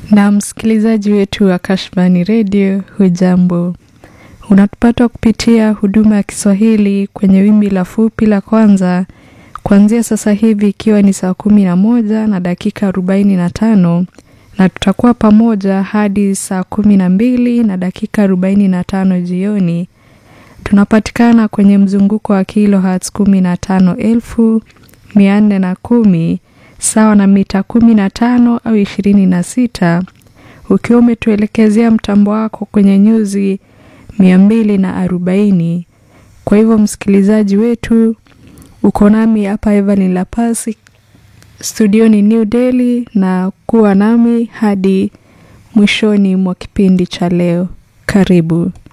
na msikilizaji wetu wa Kashfani Radio, hujambo? Unatupata kupitia huduma ya Kiswahili kwenye wimbi la fupi la kwanza kuanzia sasa hivi ikiwa ni saa kumi na moja na dakika arobaini na tano na tutakuwa pamoja hadi saa kumi na mbili na dakika arobaini na tano jioni. Tunapatikana kwenye mzunguko wa kilohertz kumi na tano elfu mia nne na kumi sawa na mita kumi na tano au ishirini na sita ukiwa umetuelekezea mtambo wako kwenye nyuzi mia mbili na arobaini. Kwa hivyo msikilizaji wetu, uko nami hapa Evelyn Lapasi studioni New Delhi, na kuwa nami hadi mwishoni mwa kipindi cha leo. Karibu.